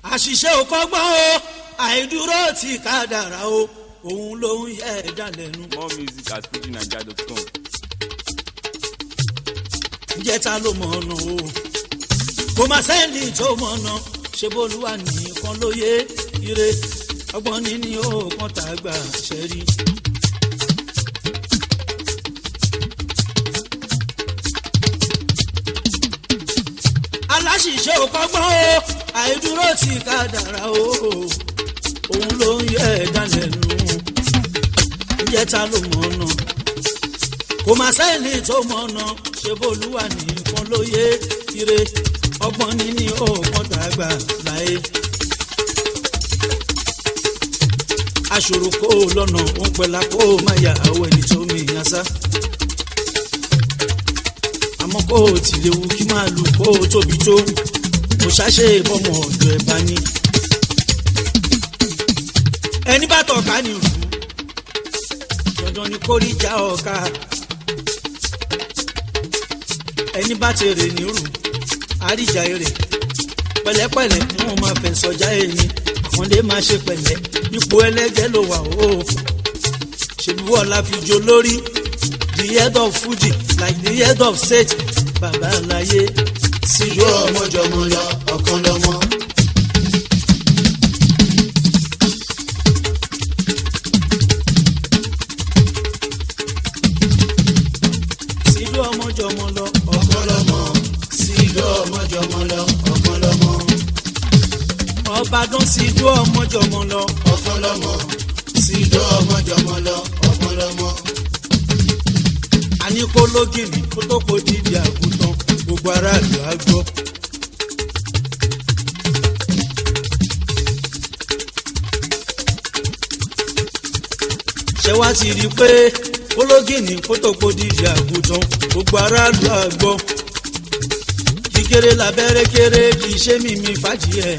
àṣìṣe ò kọ́gbọ́n o àìdúró tí kádàrá o òun ló ń yẹ ẹ̀dá lẹ́nu. more music at fujinaija.com. ǹjẹ́ ta ló mọ̀ ọ̀nà o kò má sẹ́ni tó mọ̀ ọ̀nà ṣe bólúwa nìkan ló yé ire ọgbọ́n níní ó kàn tá a gbà ṣẹ́rí. aláṣìṣe ò kọ́gbọ́n o àìdúró tí kádàrá o òun ló ń yẹ ẹ̀dá lẹ́nu ǹjẹ́ ta ló mọ̀ ọ̀nà kò má sẹ́ni tó mọ̀ ọ̀nà ṣe bólúwa nìkan ló yé ire ọgbọ́n níní ó kàn tá a gbà láyé. aṣòro kó o lọ́nà ó ń pẹ́lá kó o má yà àwọ̀ ẹni tó mi yàn sá. àmọ́ kó o ti léwu kí máa lù kó o tóbi tó kò ṣàṣe ìbọmọ ọ̀dọ̀ ẹ̀ bá ní. ẹni bá tọ̀ka ni rù dandan ni kó rí já ọ̀ka. ẹni bá ti rè ní rù àríjà èrè pẹ̀lẹ́pẹ̀lẹ́ ni wọ́n máa fẹ́ sọjá ẹni àwọn lè máa ṣe pẹ̀lẹ́ ipò ẹlẹ́jẹ̀ ló wà ó ṣèlú ọ̀la fi jo lórí the head of fuji like the head of state bàbá àlàyé síjú ọmọjọmọ lọ ọ̀kan lọ́mọ. sílú ọmọjọmọ lọ ọ̀kan lọ́mọ. síjú ọmọjọmọ lọ ọ̀kan lọ́mọ. ọbàdàn sílú ọmọjọmọ lọ ọ̀kan lọ́mọ. síjú ọmọjọmọ lọ ọ̀kan lọ́mọ. àní kó lógìnì kó tó kó dídì àgùntàn gbogbo aráàlú á gbọ́. ṣé wàá ti rí i pé ológìnì kó tó kó dídì àgùntàn gbogbo aráàlú á gbọ́. kíkéré labẹ́rẹ́ kéré kì í ṣe mímí fàájì ẹ̀.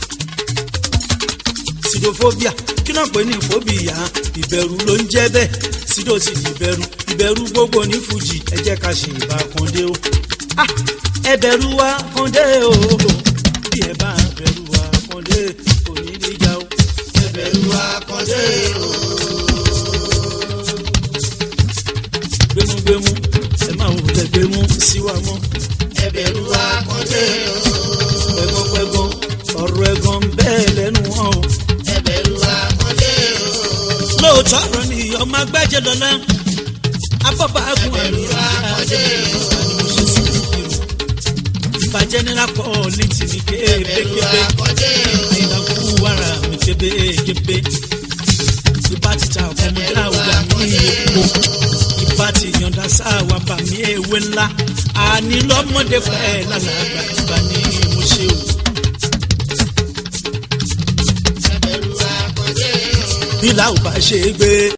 sidophobia kí náà pè ní phobia ìbẹ̀rù ló ń jẹ́ bẹ́ẹ̀ sídò sì di ìbẹ̀rù ìbẹ̀rù gbogbo ní fújì ẹ jẹ́ ká ṣe ìbá kàndé o. Ah, ẹ bẹ̀rù wa kàndé o bí ẹ bá bẹ̀rù wa kàndé kò ní níjà o. ẹbẹ̀rù akọ́dé o. gbémúgbémú ẹ máa wò lẹ gbémú síwá mọ́. ẹbẹ̀rù akọ́dé o. pẹ́gọ́pẹ́gọ́ ọ̀rọ̀ ẹ̀gàn bẹ́ẹ̀ lẹ́nu wọn o. ẹbẹ̀rù akọ́dé o. lóòótọ́ ọ̀rọ̀ ni ọmọ agbájẹ́ lọ́la afọ́bàágùn ẹ̀rù akọ́dé o. ìbàjẹ́ nílá kọ́ ní tìmí ẹbẹ̀rù kébékébé akọ́dé o. ìdàkú wàrà mi kébékébé ìbá ti ta ọmọdé àwùjọ mi èkó ìbá ti yọ̀ǹda sáwà bà mí ewé ńlá àní lọ́mọdé fẹ́ lálàgbà ìbá ní mo ṣe o. ẹbẹ̀rù akọ́dé o. bí làwọn bá ṣe é gbé.